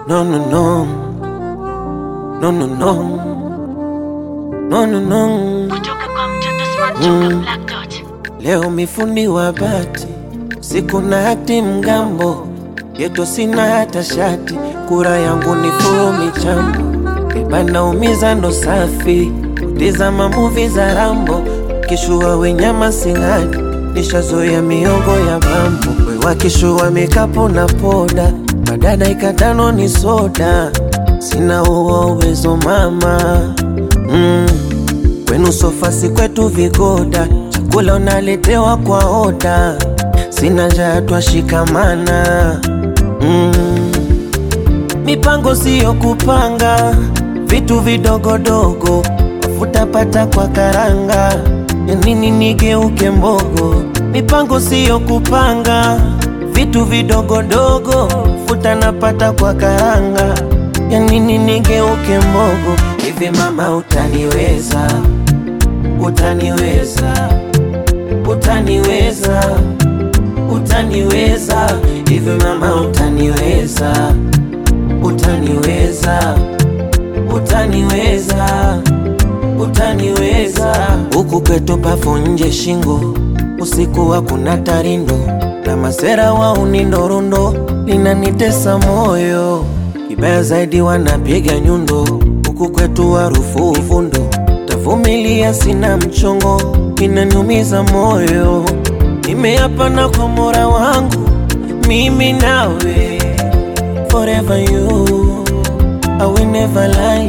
No, no, no. No, no, no. No, no, no. kutoka kwa mtoto smart toka Black Dot. Leo mifundi wa bati, siku na hati mgambo, yeto sina hata shati, kura yangu ni furu michambo, bebana umiza ndo safi, kutizama muvi za Rambo, kishua wenyama sing'adi, nishazoea miongo ya bambo, we wakishua mikapu na poda, madada ikatano ni soda, sina huo uwezo mama mm. Kwenu sofasi kwetu vigoda, chakula unaletewa kwa oda, sina njaa twashikamana. Mm. Mipango siyo kupanga, vitu vidogodogo, mafuta pata kwa karanga, ya nini nigeuke mbogo? Mipango siyo kupanga, vitu vidogodogo, futa napata kwa karanga, ya nini nigeuke mbogo? Hivi mama utaniweza, utaniweza, utaniweza, utaniweza, hivi mama utaniweza, utaniweza, utaniweza, utaniweza. Huku kwetu pafu nje shingo, usiku wa kuna tarindo na masera wa unindorondo, linanitesa moyo kibaya zaidi wanapiga nyundo, huku kwetu harufu uvundo, tavumilia sina mchongo, inaniumiza moyo, nimeapa na kwa Mola wangu, mimi nawe forever you, I will never lie.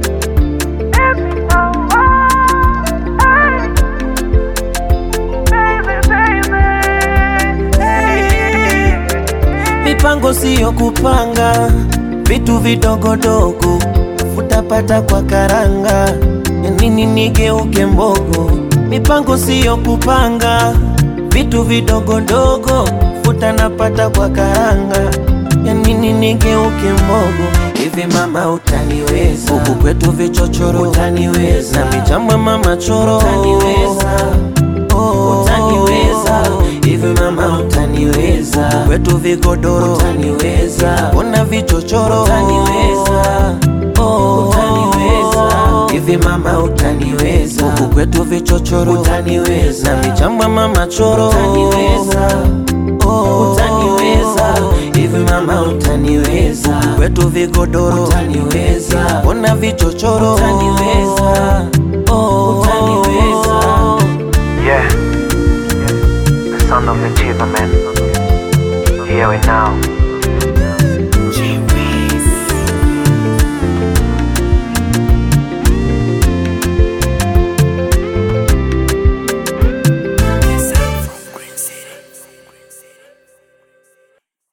Mipango siyo kupanga, vitu vidogodogo, futapata kwa karanga, ya nini nigeuke mbogo? Mipango siyo kupanga, vitu vidogodogo, futa napata kwa karanga, ya nini nigeuke mbogo? Hivi mama utaniweza, huku kwetu vichochoro utaniweza, na vijamba mama choro utaniweza, oh, utaniweza hivi mama utaniweza, Huku kwetu vigodoro utaniweza, ona vichochoro utaniweza, oh, utaniweza hivi mama utaniweza, huku kwetu vichochoro utaniweza, na vichamba mama choro utaniweza, oh, utaniweza hivi mama utaniweza, huku kwetu vigodoro utaniweza, ona vichochoro utaniweza